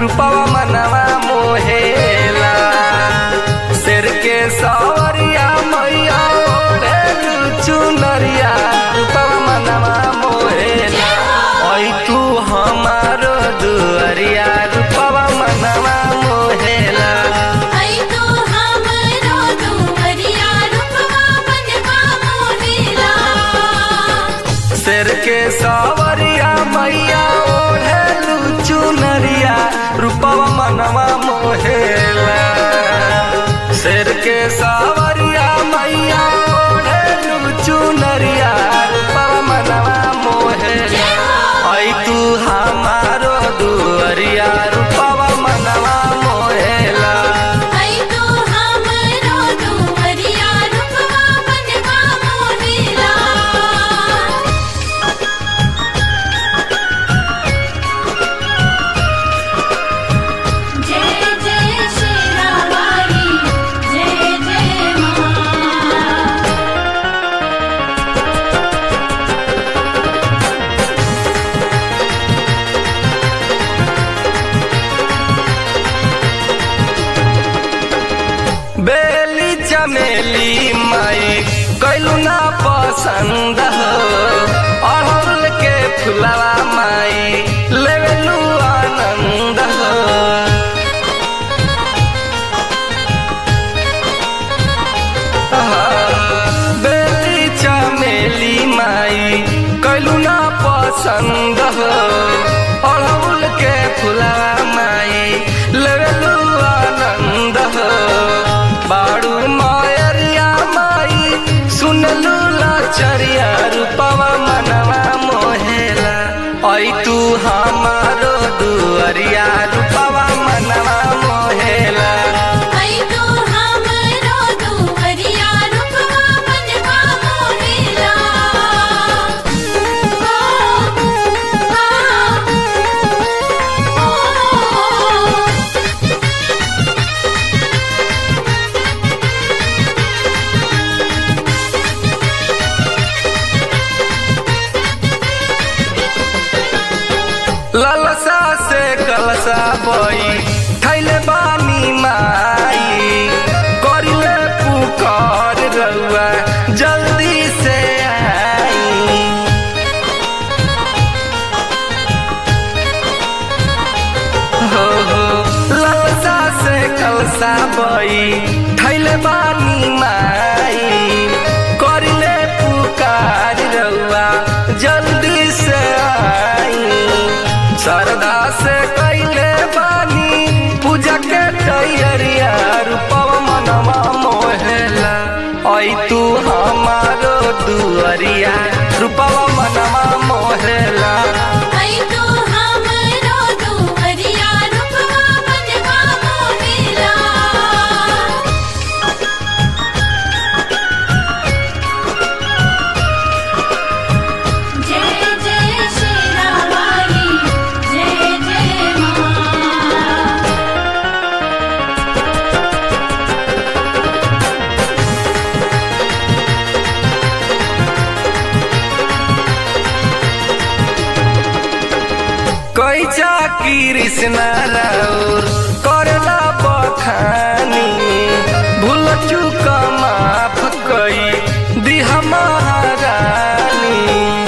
रूपवा मनवा मोहेला शेर के सवरिया मैया ओढ़े चुनरिया रूपवा मनवा मोहेला ओई तू हमारो दुअरिया रूपवा मनवा मोहेला आई तो हमरो दुवरिया रूपवा मनवा मोहेला शेर के सवरिया मैया ओढ़े चुनरिया रूपवा मनवा मोहेला शेर के सवरिया मैया ओढ़े चुनरिया रूपवा मनवा मोहेला आई तू हमारो दुअरिया रूपवा मनवा मोहेला आई तो हमरो दुवरिया रूपवा मनवा मोहेला जय जय शेरावाली जय जय मां बेली चमेली माई कैलू ना पसंद हो अड़हुल के फुलवा माई लेवेलू आनंद हो बेली चमेली माई कैलू ना पसंद हो अड़हुल के फुलवा माई लेवेलू आनंद हो बाड़ू मायरिया माई सुनलू लाचरिया रूपवा मनवा मोहेला ऐ तू हमारो दुअरिया रूपवा मनवा मोहेला आई तो हमरो दुवरिया रूपवा मनवा मोहेला ओ ओ ललसा से कलसा बई थैले बानी माई करिले पुकार रउआ जल्दी से आई हो हो ललसा से कलसा बई थैले बानी माई करिले पुकार रउआ जल्दी से आई श्रद्धा से कैले बानी पूजा के तैयारिया रूपवा मनवा मोहेला ऐ तू हमारो दुअरिया रूपवा मनवा मोहेला आई तो हमरो दुवरिया रूपवा मनवा मोहेला जय जय शेरावाली जय जय मां कैचा कृष्ण राउर करला बखानी भूल चूक माफ कई दिह महारानी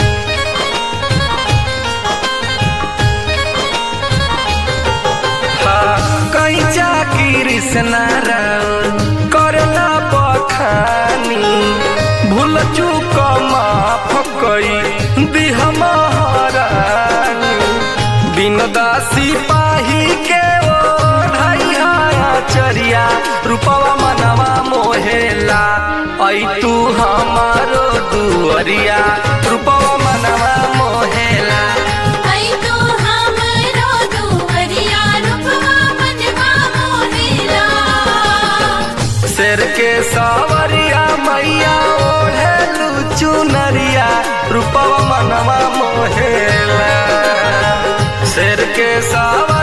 कैचा कृष्ण राउर करला बखानी भूल चूक माफ कई दिह महारानी बिन दासी पाही के ओ ढैया चरिया रूपवा मनवा मोहेला ऐ तू हमारो दुअरिया रूपवा मनवा मोहेला आई तो हमरो दुवरिया रूपवा मनवा मोहेला शेर के सवरिया मैया ओढ़ेलू चुनरिया रूपवा मनवा मोहेला शेर के सवरिया